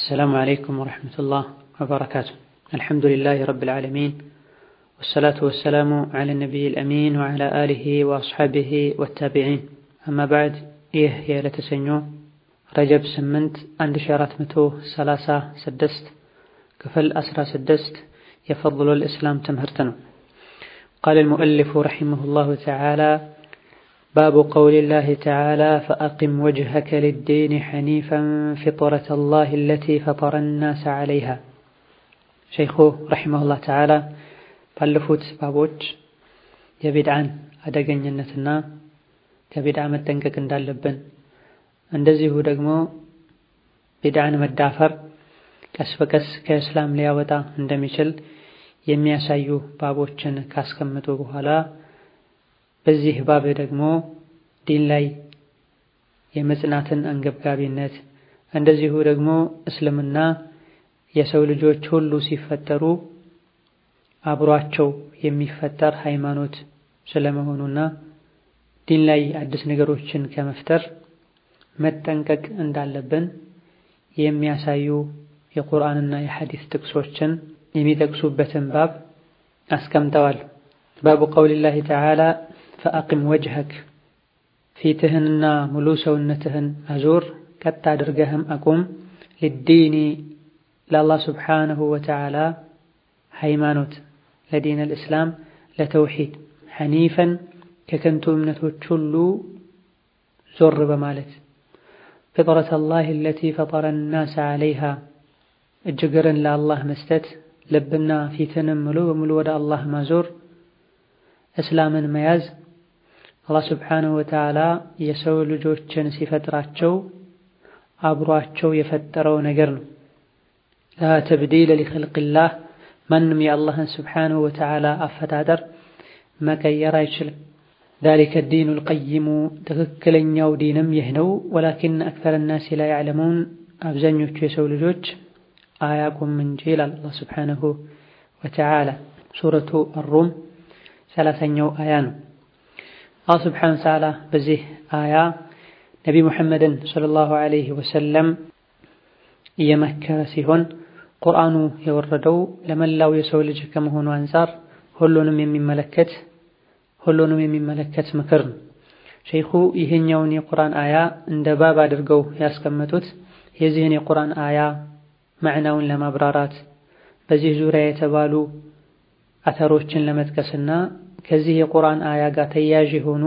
السلام عليكم ورحمة الله وبركاته الحمد لله رب العالمين والصلاة والسلام على النبي الأمين وعلى آله وأصحابه والتابعين أما بعد إيه يا لتسنيو رجب سمنت عند شارات متو سلاسة سدست كفل أسرى سدست يفضل الإسلام تمهرتنا قال المؤلف رحمه الله تعالى باب قول الله تعالى فأقم وجهك للدين حنيفا فطرة الله التي فطر الناس عليها ሸይኹ ረሒመሁላህ ተዓላ ባለፉት ባቦች የቢድዓን አደገኝነትና ከቢድዓ መጠንቀቅ እንዳለብን እንደዚሁ ደግሞ ቢድዓን መዳፈር ቀስ በቀስ ከእስላም ሊያወጣ እንደሚችል የሚያሳዩ ባቦችን ካስቀምጡ በኋላ በዚህ ባብ ደግሞ ዲን ላይ የመጽናትን አንገብጋቢነት እንደዚሁ ደግሞ እስልምና የሰው ልጆች ሁሉ ሲፈጠሩ አብሯቸው የሚፈጠር ሃይማኖት ስለመሆኑና ዲን ላይ አዲስ ነገሮችን ከመፍጠር መጠንቀቅ እንዳለብን የሚያሳዩ የቁርአንና የሐዲስ ጥቅሶችን የሚጠቅሱበትን ባብ አስቀምጠዋል። ባቡ ቀውሊላሂ ተዓላ ፈአቂም ወጅሀክ ፊትህንና ሙሉ ሰውነትህን አዙር፣ ቀጥ አድርገህም አቁም ልዲኒ ለአላህ ስብሓንሁ ወተዓላ ሃይማኖት ለዲን አልእስላም ለተውሒድ ሐኒፈን ከከንቱ እምነቶች ሁሉ ዞር በማለት ፍጥረት አላህ አለቲ ፈጠረ ናስ ዓለይሃ እጅግርን ለአላህ መስጠት ልብና ፊትንም ሙሉ በሙሉ ወደ አላህ ማዞር እስላምን መያዝ አላህ ስብሓንሁ ወተዓላ የሰው ልጆችን ሲፈጥራቸው አብሯቸው የፈጠረው ነገር ነው። ላ ተብዲለ ሊኸልቅላህ ማንም የአላህን ስብሓንሁ ወተዓላ አፈጣጠር መቀየር አይችልም። ዛሊከ ዲኑል ቀይሙ ትክክለኛው ዲንም ይህ ነው። ወላኪን አክተረ ናሲ ላ ያዕለሙን አብዛኞቹ የሰው ልጆች አያቁም እንጂ ይላል አላህ ስብሓንሁ ወተዓላ ሱረቱ አሩም ሰላሳኛው አያ ነው። አላህ ስብሓንሁ ወተዓላ በዚህ አያ ነቢ ሙሐመድን ሰለላሁ ዐለይሂ ወሰለም እየመከረ ሲሆን ቁርአኑ የወረደው ለመላው የሰው ልጅ ከመሆኑ አንፃር ሁሉንም የሚመለከት ሁሉንም የሚመለከት ምክር ነው። ሸይኹ ይህኛውን የቁርአን አያ እንደ ባብ አድርገው ያስቀመጡት የዚህን የቁርአን አያ ማዕናውን ለማብራራት በዚህ ዙሪያ የተባሉ አተሮችን ለመጥቀስና ከዚህ የቁርአን አያ ጋር ተያያዥ የሆኑ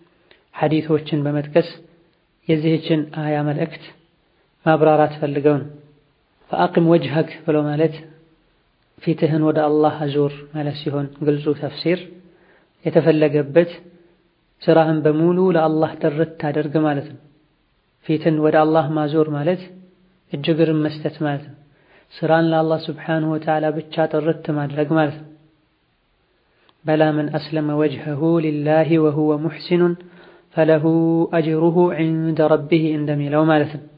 ሐዲቶችን በመጥቀስ የዚህችን አያ መልእክት ማብራራት ፈልገው ነው። ፈአቂም ወጅሀክ ብሎ ማለት ፊትህን ወደ አላህ አዙር ማለት ሲሆን ግልጹ ተፍሲር የተፈለገበት ስራህን በሙሉ ለአላህ ጥርት አድርግ ማለት ነው። ፊትን ወደ አላህ ማዞር ማለት እጅግርን መስጠት ማለት ነው። ስራን ለአላህ ስብሓንሁ ወተዓላ ብቻ ጥርት ማድረግ ማለት ነው። በላ መን አስለመ ወጅሀሁ ሊላሂ ወሁወ ሙሕሲኑን ፈለሁ አጅሩሁ ዒንደ ረቢህ እንደሚለው ማለት ነው።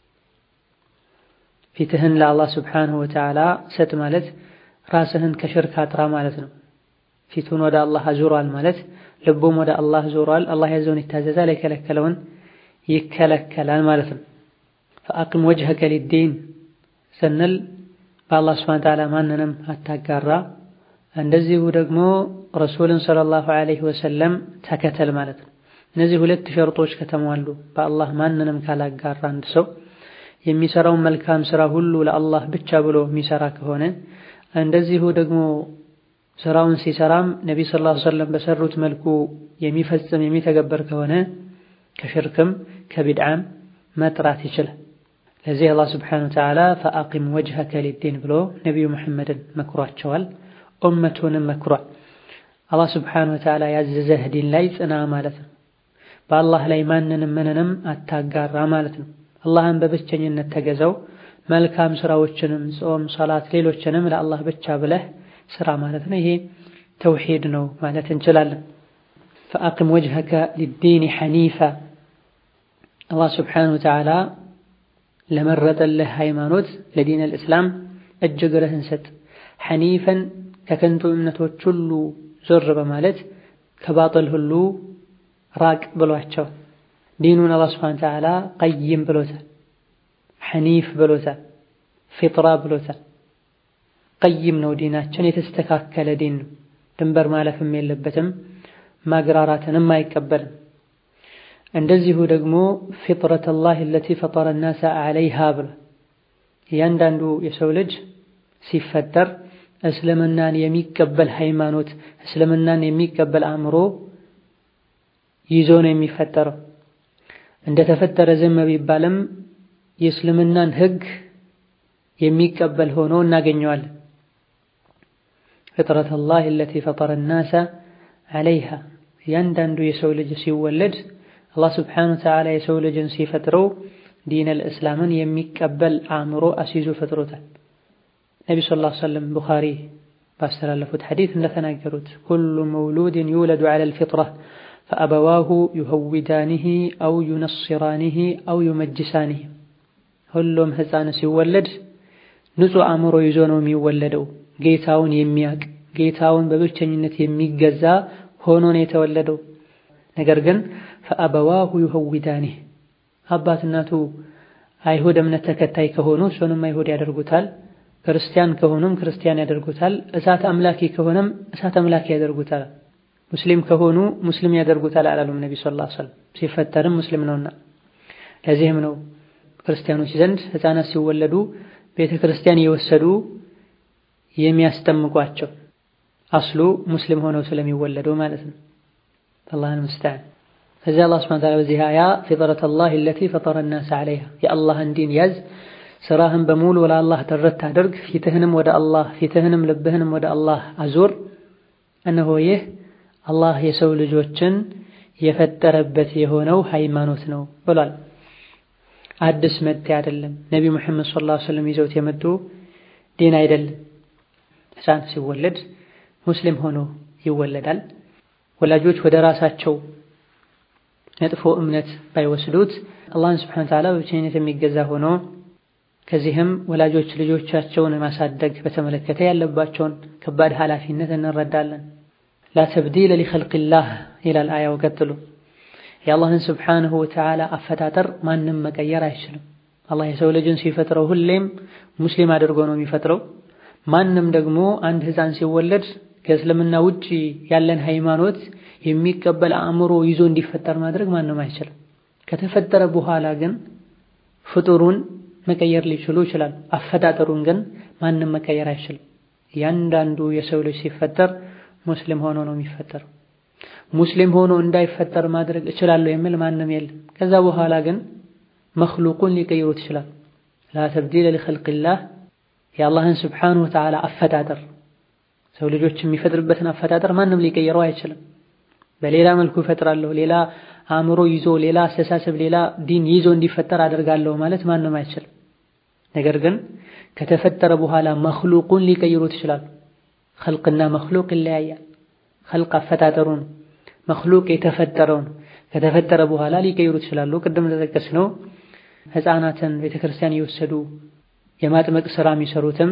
ፊትህን ለአላህ ስብሓንሁ ወተዓላ ሰጥ ማለት ራስህን ከሽርክ አጥራ ማለት ነው። ፊቱን ወደ አላህ አዙሯል ማለት ልቡም ወደ አላህ ዞሯል። አላህ ያዘውን ይታዘዛል፣ የከለከለውን ይከለከላል ማለት ነው። ፈአቂም ወጅሀከ ሊዲን ስንል በአላህ ስብሓንሁ ወተዓላ ማንንም አታጋራ፣ እንደዚሁ ደግሞ ረሱልን ሰለላሁ ዐለይሂ ወሰለም ተከተል ማለት ነው። እነዚህ ሁለት ሸርጦች ከተሟሉ በአላህ ማንንም ካላጋራ አንድ ሰው የሚሰራውን መልካም ስራ ሁሉ ለአላህ ብቻ ብሎ የሚሰራ ከሆነ እንደዚሁ ደግሞ ስራውን ሲሰራም ነቢ ሰለላሁ ዐለይሂ ወሰለም በሰሩት መልኩ የሚፈጽም የሚተገበር ከሆነ ከሽርክም ከቢድዓም መጥራት ይችላል። ለዚህ አላህ ስብሓነሁ ወተዓላ ፈአቂም ወጅሀከ ሊዲን ብሎ ነቢዩ መሐመድን መክሯቸዋል፣ ኡመቱንም መክሯል። አላህ ስብሓነሁ ወተዓላ ያዘዘህ ዲን ላይ ጽና ማለት ነው። በአላህ ላይ ማንንም ምንንም አታጋራ ማለት ነው። አላህን በብቸኝነት ተገዘው መልካም ስራዎችንም ጾም፣ ሰላት፣ ሌሎችንም ለአላህ ብቻ ብለህ ስራ ማለት ነው። ይሄ ተውሂድ ነው ማለት እንችላለን። ፈአቂም ወጅሀከ ሊዲን ሐኒፋ አላህ ስብሓነሁ ወተዓላ ለመረጠልህ ሃይማኖት ለዲን አልእስላም እጅ እግርህን ሰጥ። ሐኒፈን ከከንቱ እምነቶች ሁሉ ዞር በማለት ከባጥል ሁሉ ራቅ ብሏቸው ዲኑን አላህ ስብሓነሁ ወተዓላ ቀይም ብሎታል፣ ሐኒፍ ብሎታል። ፊጥራ ብሎታል። ቀይም ነው ዲናችን፣ የተስተካከለ ዲን ነው። ድንበር ማለፍም የለበትም ማግራራትንም አይቀበልም። እንደዚሁ ደግሞ ፊጥረተላህ አለቲ ፈጠረ ናሰ ዐለይሃ ብሎ እያንዳንዱ የሰው ልጅ ሲፈጠር እስልምናን የሚቀበል ሃይማኖት፣ እስልምናን የሚቀበል አእምሮ ይዞ ነው የሚፈጠረው። እንደተፈጠረ ዝም ቢባልም የእስልምናን ሕግ የሚቀበል ሆኖ እናገኘዋለን። ፍጥረተላህ አለቲ ፈጠረ ናሰ ዐለይሃ እያንዳንዱ የሰው ልጅ ሲወለድ አላህ ስብሓነሁ ወተዓላ የሰው ልጅን ሲፈጥረው ዲነል እስላምን የሚቀበል አእምሮ አስይዞ ፈጥሮታል። ነቢ ሰለላሁ ዐለይሂ ወሰለም ቡኻሪ ባስተላለፉት ሐዲስ እንደተናገሩት ኩሉ መውሉድን ዩውለዱ ዐለል ፊጥራ ፈአበዋሁ ዩሀዊዳኒሂ አው ዩነስራኒሂ አው ዩመጅሳኒሂ ሁሉም ሕፃን ሲወለድ ንጹሕ አእምሮ ይዞ ነው የሚወለደው። ጌታውን የሚያቅ ጌታውን በብቸኝነት የሚገዛ ሆኖ ነው የተወለደው። ነገር ግን ፈአበዋሁ ዩሀዊዳኒህ አባት እናቱ አይሁድ እምነት ተከታይ ከሆኑ እሱንም አይሁድ ያደርጉታል። ክርስቲያን ከሆኑም ክርስቲያን ያደርጉታል። እሳት አምላኪ ከሆነም እሳት አምላኪ ያደርጉታል። ሙስሊም ከሆኑ ሙስሊም ያደርጉታል አላሉም ነቢ ሰለላሁ ዐለይሂ ወሰለም። ሲፈጠርም ሙስሊም ነውና ለዚህም ነው ክርስቲያኖች ዘንድ ሕፃናት ሲወለዱ ቤተ ክርስቲያን እየወሰዱ የሚያስጠምቋቸው አስሉ ሙስሊም ሆነው ስለሚወለዱ ማለት ነው። አላህን ሙስተዓን። ከዚያ አላህ ሱብሓነሁ ወተዓላ በዚህ አያ ፊጥረተላህ አለቲ ፈጠረ ናስ ዐለይሃ የአላህን ዲን ያዝ፣ ስራህን በሙሉ ለአላህ ተረት አድርግ፣ ፊትህንም ወደ አላህ ፊትህንም ልብህንም ወደ አላህ አዙር። እነሆ ይህ አላህ የሰው ልጆችን የፈጠረበት የሆነው ሃይማኖት ነው ብሏል። አዲስ መጤ አይደለም። ነቢ ሙሐመድ ሰለላሁ ዐለይሂ ወሰለም ይዘውት የመጡ ዲን አይደለም። ሕፃን ሲወለድ ሙስሊም ሆኖ ይወለዳል። ወላጆች ወደ ራሳቸው መጥፎ እምነት ባይወስዱት አላህን ስብሐነ ወተዓላ በብቸኝነት የሚገዛ ሆኖ ከዚህም ወላጆች ልጆቻቸውን ማሳደግ በተመለከተ ያለባቸውን ከባድ ኃላፊነት እንረዳለን። ላ ተብዲለ ሊኸልቂላህ ይላል አያው ቀጥሎ የአላህን ስብሓንሁ ወተዓላ አፈጣጠር ማንም መቀየር አይችልም። አላህ የሰው ልጅን ሲፈጥረው ሁሌም ሙስሊም አድርጎ ነው የሚፈጥረው። ማንም ደግሞ አንድ ሕፃን ሲወለድ ከእስልምና ውጪ ያለን ሃይማኖት የሚቀበል አእምሮ ይዞ እንዲፈጠር ማድረግ ማንም አይችልም። ከተፈጠረ በኋላ ግን ፍጡሩን መቀየር ሊችሉ ይችላል። አፈጣጠሩን ግን ማንም መቀየር አይችልም። እያንዳንዱ የሰው ልጅ ሲፈጠር ሙስሊም ሆኖ ነው የሚፈጠረው። ሙስሊም ሆኖ እንዳይፈጠር ማድረግ እችላለሁ የሚል ማንም የለም። ከዛ በኋላ ግን መኽሉቁን ሊቀይሩት ይችላል። ላ ተብዲለ ሊኸልቂላህ የአላህን ስብሓነሁ ወተዓላ አፈጣጠር ሰው ልጆች የሚፈጥርበትን አፈጣጠር ማንም ሊቀይረው አይችልም። በሌላ መልኩ ይፈጥራለሁ፣ ሌላ አእምሮ ይዞ፣ ሌላ አስተሳሰብ፣ ሌላ ዲን ይዞ እንዲፈጠር አደርጋለሁ ማለት ማንም አይችልም። ነገር ግን ከተፈጠረ በኋላ መኽሉቁን ሊቀይሩት ይችላሉ። ኸልቅና መኽሉቅ ይለያያል። ኸልቅ አፈጣጠሩ ነው። መኽሉቅ የተፈጠረው ነው። ከተፈጠረ በኋላ ሊቀይሩት ይችላሉ። ቅድም እንደጠቀስነው ሕፃናትን ቤተክርስቲያን እየወሰዱ የማጥመቅ ስራ የሚሰሩትም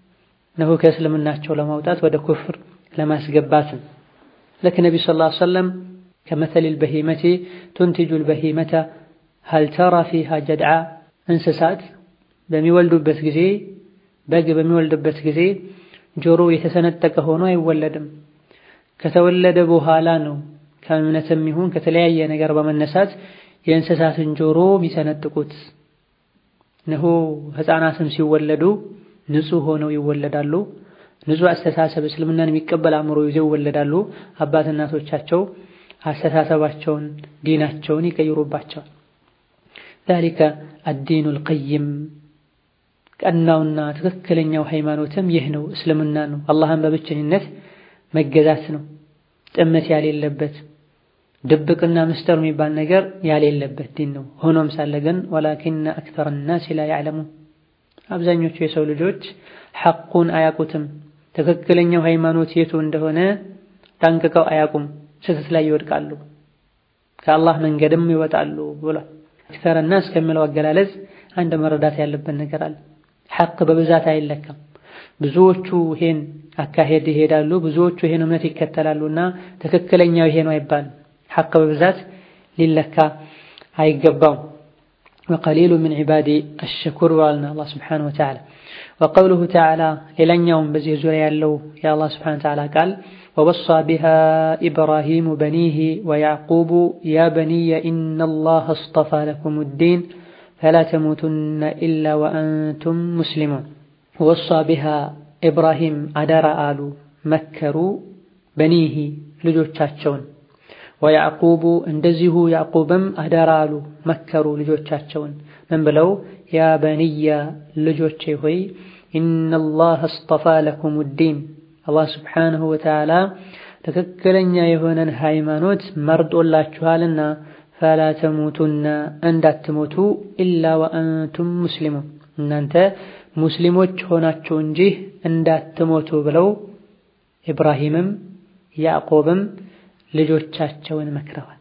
ነሆ ከእስልምናቸው ለማውጣት ወደ ኩፍር ለማስገባትም ልክ ነቢ ሰለላሁ ዐለይሂ ወሰለም ከመተሊል በሂመቲ ቱንቲጁል በሂመተ ሀል ተራ ፊሃ ጀድዓ እንስሳት በሚወልዱበት ጊዜ በግ በሚወልድበት ጊዜ ጆሮ የተሰነጠቀ ሆኖ አይወለድም። ከተወለደ በኋላ ነው ከእምነትም ይሁን ከተለያየ ነገር በመነሳት የእንስሳትን ጆሮ የሚሰነጥቁት። እነሆ ሕፃናትም ሲወለዱ ንጹሕ ሆነው ይወለዳሉ። ንጹሕ አስተሳሰብ እስልምናን የሚቀበል አእምሮ ይዘው ይወለዳሉ። አባት እናቶቻቸው አስተሳሰባቸውን ዲናቸውን ይቀይሩባቸዋል። ዛሊከ አዲኑል ቀይም ቀናውና ትክክለኛው ሃይማኖትም ይህ ነው፣ እስልምና ነው። አላህን በብቸኝነት መገዛት ነው። ጥመት ያሌለበት ድብቅና ምስጢር የሚባል ነገር ያሌለበት ዲን ነው። ሆኖም ሳለ ግን ወላኪነ አክተረ ናሲ ላ ያዕለሙን አብዛኞቹ የሰው ልጆች ሐቁን አያውቁትም። ትክክለኛው ሃይማኖት የቱ እንደሆነ ጠንቅቀው አያውቁም። ስህተት ላይ ይወድቃሉ፣ ከአላህ መንገድም ይወጣሉ ብሏል። አክተረ ናስ ከሚለው አገላለጽ አንድ መረዳት ያለብን ነገር አለ። ሐቅ በብዛት አይለካም። ብዙዎቹ ይሄን አካሄድ ይሄዳሉ፣ ብዙዎቹ ይሄን እምነት ይከተላሉና ትክክለኛው ይሄ ነው አይባልም። ሐቅ በብዛት ሊለካ አይገባውም። ወቀሊሉ ሚን ዒባዲ አሽኩር ብሏልና አላህ ስብሓነሁ ወተዓላ። ወቀውሉሁ ተዓላ ሌላኛውም በዚህ ዙሪያ ያለው የአላህ ስብሓነሁ ወተዓላ ቃል ወወሳ ቢሃ ኢብራሂሙ በኒህ ወያዕቁቡ ያ በኒየ ኢነላህ አስጠፋ ለኩም ዲን ፈላ ተሙቱነ ኢላ ወአንቱም ሙስሊሙን። ወሳ ቢሃ ኢብራሂም አደራ አሉ መከሩ በኒህ ልጆቻቸውን ወያዕቁቡ እንደዚሁ ያዕቁብም አደራ አሉ መከሩ ልጆቻቸውን ምን ብለው ያ በንያ ልጆቼ ሆይ ኢነላህ አስጠፋ ለኩም ዲን አላህ ስብሓንሁ ወተዓላ ትክክለኛ የሆነን ሃይማኖት መርጦላችኋልና ፈላ ተሙቱና እንዳትሞቱ ኢላ ወአንቱም ሙስሊሙን እናንተ ሙስሊሞች ሆናችሁ እንጂ እንዳትሞቱ ብለው ኢብራሂምም ያዕቆብም ልጆቻቸውን መክረዋል።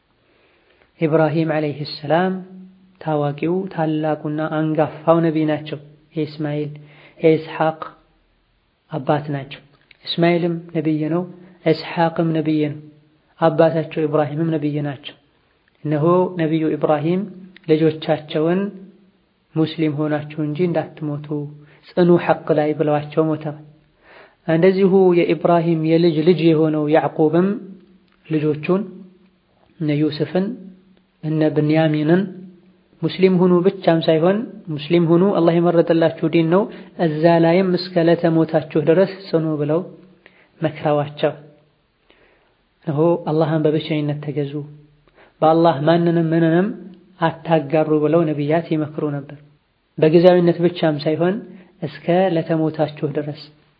ኢብራሂም ዓለይሂ ሰላም ታዋቂው ታላቁና አንጋፋው ነቢይ ናቸው። የእስማኤል የኢስሐቅ አባት ናቸው። እስማኤልም ነቢይ ነው፣ ኢስሐቅም ነቢይ ነው። አባታቸው ኢብራሂምም ነቢይ ናቸው። እነሆ ነቢዩ ኢብራሂም ልጆቻቸውን ሙስሊም ሆናችሁ እንጂ እንዳትሞቱ ጽኑ ሐቅ ላይ ብለዋቸው ሞተዋል። እንደዚሁ የኢብራሂም የልጅ ልጅ የሆነው ያዕቁብም ልጆቹን እነ ዩስፍን እነ ብንያሚንን ሙስሊም ሁኑ ብቻም ሳይሆን ሙስሊም ሁኑ አላህ የመረጠላችሁ ዲን ነው፣ እዛ ላይም እስከ ዕለተ ሞታችሁ ድረስ ጽኑ ብለው መክረዋቸው እነሆ አላህን በብቸኝነት ተገዙ፣ በአላህ ማንንም ምንንም አታጋሩ ብለው ነቢያት ይመክሩ ነበር። በጊዜያዊነት ብቻም ሳይሆን እስከ ለተሞታችሁ ድረስ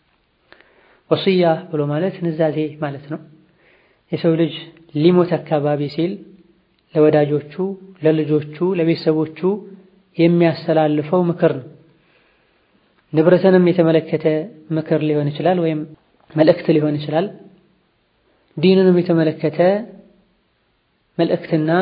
ወስያ ብሎ ማለት ንዛዜ ማለት ነው። የሰው ልጅ ሊሞት አካባቢ ሲል ለወዳጆቹ፣ ለልጆቹ፣ ለቤተሰቦቹ የሚያስተላልፈው ምክር ነው። ንብረትንም የተመለከተ ምክር ሊሆን ይችላል፣ ወይም መልእክት ሊሆን ይችላል። ዲንንም የተመለከተ መልእክትና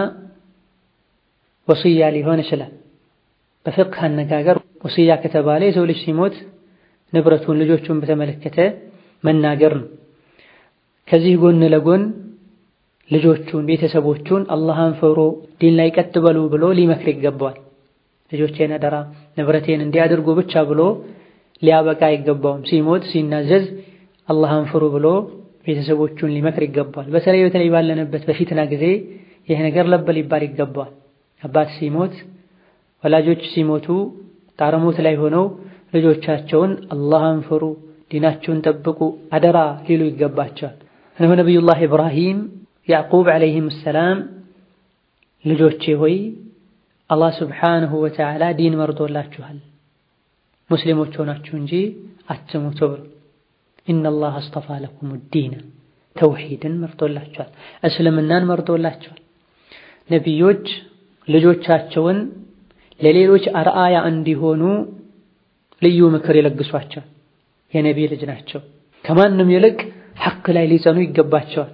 ወስያ ሊሆን ይችላል። በፍቅህ አነጋገር ወስያ ከተባለ የሰው ልጅ ሲሞት ንብረቱን፣ ልጆቹን በተመለከተ መናገር ነው። ከዚህ ጎን ለጎን ልጆቹን ቤተሰቦቹን አላህን ፍሩ፣ ዲን ላይ ቀጥ በሉ ብሎ ሊመክር ይገባዋል። ልጆቼን አደራ ንብረቴን እንዲያደርጉ ብቻ ብሎ ሊያበቃ አይገባውም። ሲሞት ሲናዘዝ አላህን ፍሩ ብሎ ቤተሰቦቹን ሊመክር ይገባዋል። በተለይ በተለይ ባለንበት በፊትና ጊዜ ይህ ነገር ለብ ሊባል ይገባዋል። አባት ሲሞት ወላጆች ሲሞቱ ጣረሞት ላይ ሆነው ልጆቻቸውን አላህን ፍሩ፣ ዲናችሁን ጠብቁ አደራ ሊሉ ይገባቸዋል። እነሆ ነቢዩላህ ኢብራሂም ያዕቁብ ዓለይሂም ሰላም ልጆቼ ሆይ አላህ ስብሓንሁ ወተዓላ ዲን መርጦላችኋል፣ ሙስሊሞች ሆናችሁ እንጂ አትሙቱ ብሎ ኢነላህ አስጠፋ ለኩም ዲን ተውሂድን መርጦላችኋል፣ እስልምናን መርጦላችኋል። ነቢዮች ልጆቻቸውን ለሌሎች አርአያ እንዲሆኑ ልዩ ምክር ይለግሷቸዋል። የነቢይ ልጅ ናቸው። ከማንም ይልቅ ሐቅ ላይ ሊጸኑ ይገባቸዋል።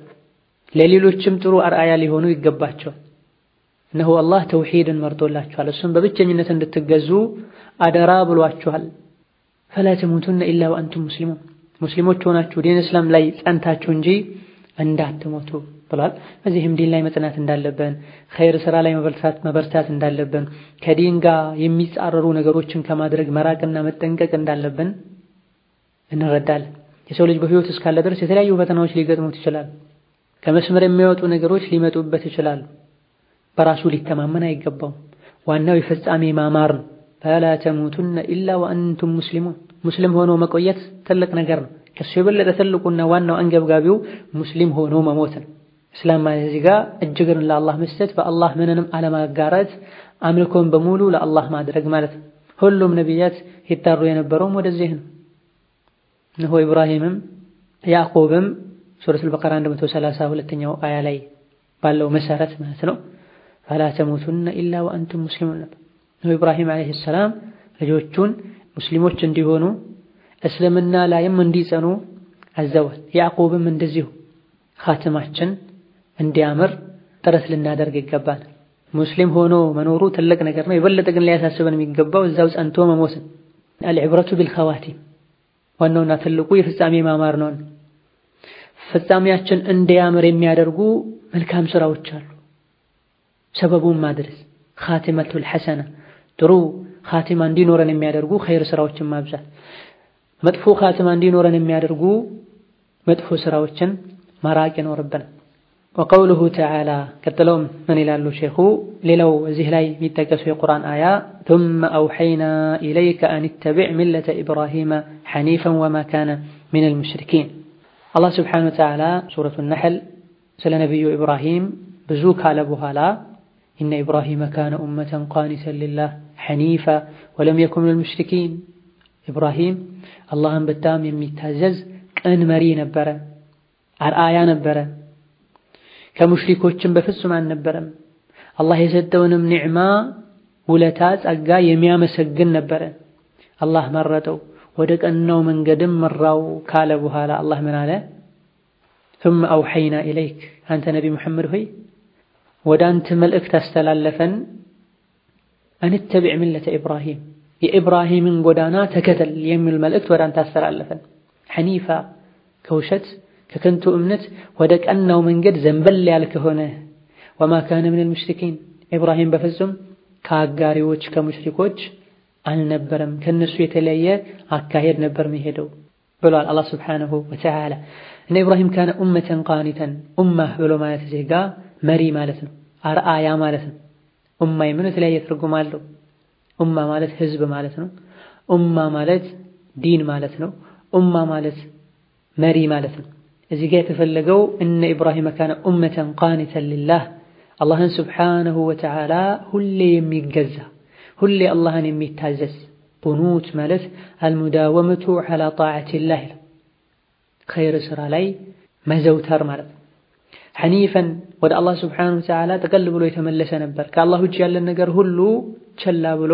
ለሌሎችም ጥሩ አርአያ ሊሆኑ ይገባቸዋል። እነሆ አላህ ተውሂድን መርጦላችኋል፣ እሱም በብቸኝነት እንድትገዙ አደራ ብሏችኋል። ፈላ ተሙቱነ ኢላ ወአንቱም ሙስሊሙን ሙስሊሞች ሆናችሁ ዲን እስላም ላይ ጸንታችሁ እንጂ እንዳትሞቱ ብሏል። በዚህም ዲን ላይ መጽናት እንዳለብን፣ ኸይር ስራ ላይ መበርታት እንዳለብን፣ ከዲን ጋር የሚጻረሩ ነገሮችን ከማድረግ መራቅና መጠንቀቅ እንዳለብን እንረዳለን። የሰው ልጅ በህይወት እስካለ ድረስ የተለያዩ ፈተናዎች ሊገጥሙት ይችላሉ። ከመስመር የሚያወጡ ነገሮች ሊመጡበት ይችላሉ። በራሱ ሊተማመን አይገባውም። ዋናው የፍጻሜ ማማር ነው። ፈላ ተሙቱነ ኢላ ወአንቱም ሙስሊሙን ሙስሊም ሆኖ መቆየት ትልቅ ነገር ነው። ከሱ የበለጠ ትልቁና ዋናው አንገብጋቢው ሙስሊም ሆኖ መሞት ነው። እስላም ማለት እዚህ ጋር እጅግን ለአላህ መስጠት፣ በአላህ ምንንም አለማጋራት፣ አምልኮን በሙሉ ለአላህ ማድረግ ማለት ነው። ሁሉም ነቢያት ይጣሩ የነበረውም ወደዚህ ነው። እነሆ ኢብራሂምም ያዕቆብም ሱረቱል በቀራ 132ኛው አያ ላይ ባለው መሰረት ማለት ነው ፈላ ተሙቱነ ኢላ ወአንቱም ሙስሊሙን ነበር። እነሆ ኢብራሂም ዓለይሂ ሰላም ልጆቹን ሙስሊሞች እንዲሆኑ እስልምና ላይም እንዲጸኑ አዘዋል። ያዕቆብም እንደዚሁ ኻትማችን እንዲያምር ጥረት ልናደርግ ይገባል። ሙስሊም ሆኖ መኖሩ ትልቅ ነገር ነው። የበለጠ ግን ሊያሳስበን የሚገባው እዛው ጸንቶ መሞትን። አልዕብረቱ ቢልኸዋቲም ዋናውና ትልቁ የፍጻሜ ማማር ነው። ፍጻሜያችን እንዲያምር የሚያደርጉ መልካም ስራዎች አሉ። ሰበቡን ማድረስ ኻቲመቱል ሐሰና ጥሩ ኻቲማ እንዲኖረን የሚያደርጉ ኸይር ስራዎችን ማብዛት፣ መጥፎ ኻቲማ እንዲኖረን የሚያደርጉ መጥፎ ስራዎችን መራቅ ይኖርብናል። ወቀውሉሁ ተዓላ ቀጥለውም ምን ይላሉ ሼኹ? ሌላው እዚህ ላይ የሚጠቀሱ የቁርአን አያ ቱመ አውሐይና ኢለይከ አን ተቢዕ ሚለተ ኢብራሂመ ሐኒፈን ወማ ካነ ሚነል ሙሽሪኪን። አላህ ስብሓነሁ ወተዓላ ሱረቱ ነሕል ስለ ነቢዩ ኢብራሂም ብዙ ካለ በኋላ ኢነ ኢብራሂመ ካነ ኡመተን ቃኒተን ሊላህ ሐኒፋ ወለም የኩን ሚነል ሙሽሪኪን። ኢብራሂም አላህን በጣም የሚታዘዝ ቅን መሪ ነበረ፣ አርአያ ነበረ ከሙሽሪኮችም በፍጹም አልነበረም። አላህ የሰጠውንም ኒዕማ ውለታ፣ ጸጋ የሚያመሰግን ነበረ። አላህ መረጠው፣ ወደ ቀናው መንገድም መራው ካለ በኋላ አላህ ምን አለ? ثم أوحينا إليك አንተ ነቢ ሙሐመድ ሆይ ወደ አንተ መልእክት አስተላለፈን አን ተቢዕ ሚለተ ኢብራሂም የኢብራሂምን ጎዳና ተከተል የሚል መልእክት ወደ አንተ አስተላለፈን ሐኒፋ ከውሸት ከከንቱ እምነት ወደ ቀናው መንገድ ዘንበል ያልክ ሆነ ወማ ካነ ሚነል ሙሽሪኪን ኢብራሂም በፍጹም ከአጋሪዎች ከሙሽሪኮች አልነበረም። ከነሱ የተለየ አካሄድ ነበር የሚሄደው ብሏል አላህ ሱብሓነሁ ወተዓላ። እነ ኢብራሂም ካነ ኡመተን ቃኒተን ኡማህ ብሎ ማለት እዚህ ጋ መሪ ማለት ነው፣ አርአያ ማለት ነው። ኡማ የምን የተለያየ ትርጉም አለው። ኡማ ማለት ህዝብ ማለት ነው። ኡማ ማለት ዲን ማለት ነው። ኡማ ማለት መሪ ማለት ነው። እዚህ ጋር የተፈለገው እነ ኢብራሂም ካነ ኡመተን ቃኒተን ሊላህ አላህን ስብሓነሁ ወተዓላ ሁሌ የሚገዛ ሁሌ አላህን የሚታዘዝ ቁኑት ማለት አልሙዳወመቱ ዐላ ጣዓቲላህ ኸይር ስራ ላይ መዘውተር ማለት ነው። ሐኒፈን ወደ አላህ ስብሓነሁ ወተዓላ ጠቀል ብሎ የተመለሰ ነበር። ከአላህ ውጭ ያለን ነገር ሁሉ ቸላ ብሎ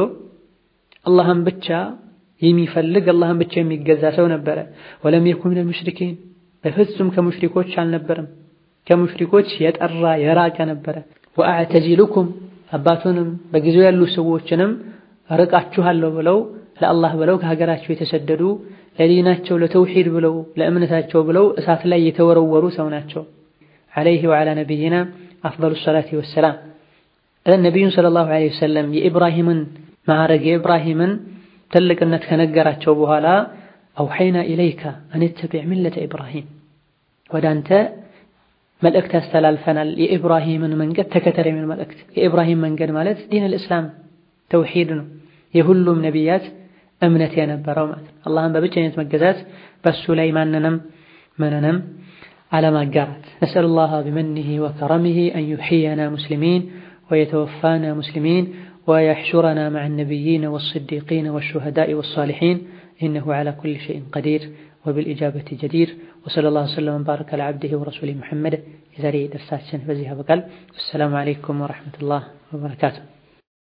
አላህን ብቻ የሚፈልግ አላህን ብቻ የሚገዛ ሰው ነበረ። ወለም የኩን ሚነል ሙሽሪኪን በፍጹም ከሙሽሪኮች አልነበረም። ከሙሽሪኮች የጠራ የራቀ ነበረ። ወአዕተዚሉኩም አባቱንም በጊዜው ያሉ ሰዎችንም ርቃችኋለሁ ብለው ለአላህ ብለው ከሀገራቸው የተሰደዱ ለዲናቸው ለተውሂድ ብለው ለእምነታቸው ብለው እሳት ላይ የተወረወሩ ሰው ናቸው። ዐለይሂ ወዐላ ነቢይና አፍደሉ ሰላቲ ወሰላም። ነቢዩን ሰለላሁ ዐለይሂ ወሰለም የኢብራሂምን ማዕረግ የኢብራሂምን ትልቅነት ከነገራቸው በኋላ አውሐይና ኢለይከ አን ተቢዕ ሚለተ ኢብራሂም ወደ አንተ መልእክት ያስተላልፈናል የኢብራሂምን መንገድ ተከተል የሚል መልእክት። የኢብራሂም መንገድ ማለት ዲን አልእስላም ተውሂድ ነው። የሁሉም ነቢያት እምነት የነበረው ማለት ነው። አላህን በብቸኝነት መገዛት፣ በሱ ላይ ማንንም ምንንም አለማጋራት። ነስአሉላህ ቢመኒሂ ወከረሚሂ አን ዩሕየና ሙስሊሚን ወየተወፋና ሙስሊሚን ወየሕሹረና መዐ ነቢይነ ወስዲቂነ ወሹሀዳኢ ወሳሊሒን ኢነሁ ዐላ ኩሊ ሸይኢን ቀዲር ወብልኢጃበቲ ጀዲር ወሰለላሁ ወሰለም ወባረከ ዐላ ዐብዲሂ ወረሱሊሂ ሙሐመድ። የዛሬ ደርሳችን በዚህ ያበቃል። አሰላሙ ዐለይኩም ወረሕመቱላህ ወበረካቱ።